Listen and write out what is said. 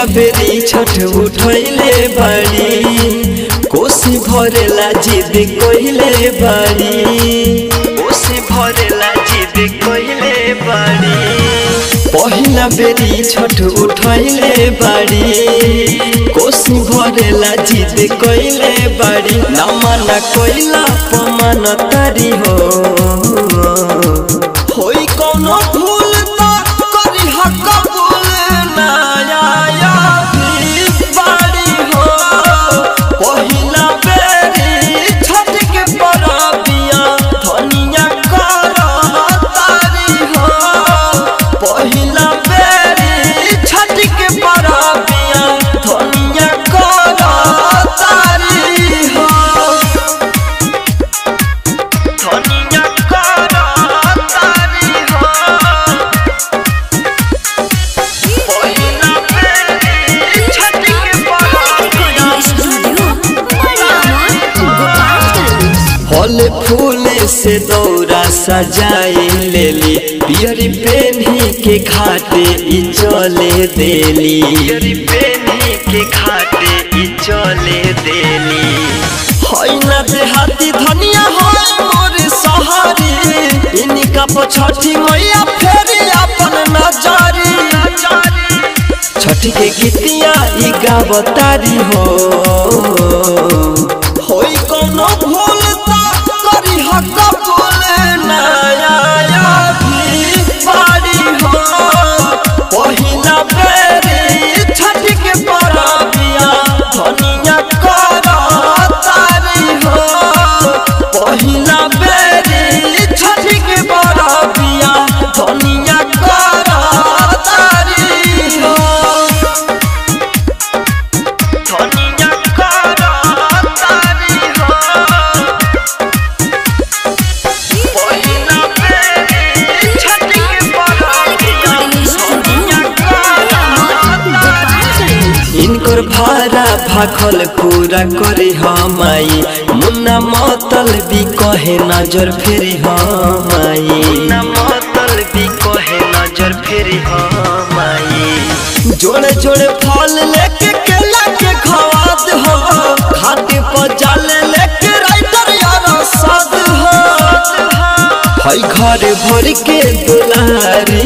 पहिला बेरी छठ उठैले बाड़ी कोसी भरेला जिद कइले बाड़ी कोसी भरेला जिद कइले बाड़ी पहिला बेरी छठ उठैले बाड़ी कोसी भरेला जिद कइले बाड़ी ना माना कइला पमान तारी हो होई कौनो भूल त करी हक भूल ना आया भी बाड़ी हो पहिला बेरी छठ के परबिया धनिया कर तारी हो पहिला बेरी छठ के परबिया धनिया कर तारी हो धनिया कर तारी हो पहिला बेरी छठ के परबिया फल फूल से दौरा सजाए लेली पियरी पेन्ही के घाटे ई चले देली पियरी पेन्ही के घाटे ई चले देली होई ना देहाती धनिया होई मोर सहारी इनका पछठी मैया फेरी अपन नजरी छठ के गीतिया ई गावतारी हो होई कोनो भूल ता करी हक भूल ना आया भी बाड़ी हो पहिला बेरी छठ के परबिया धनिया कर तारी हो पहिला बेरी छठ के परबिया धनिया कर तारी हो धनिया कर तारी हो पहिला बेरी छठ के परबिया धनिया इनकर भाड़ा भाखल पूरा करे हमाई मुन्ना मतल भी कहे नजर फेरी हमाई मुन्ना मतल भी कहे नजर फेरी हमाई जोड़े जोड़े फल लेके केला के खवाद हो खाते पर जाल लेके राइटर यार साद हो हई घर भर के दुलारी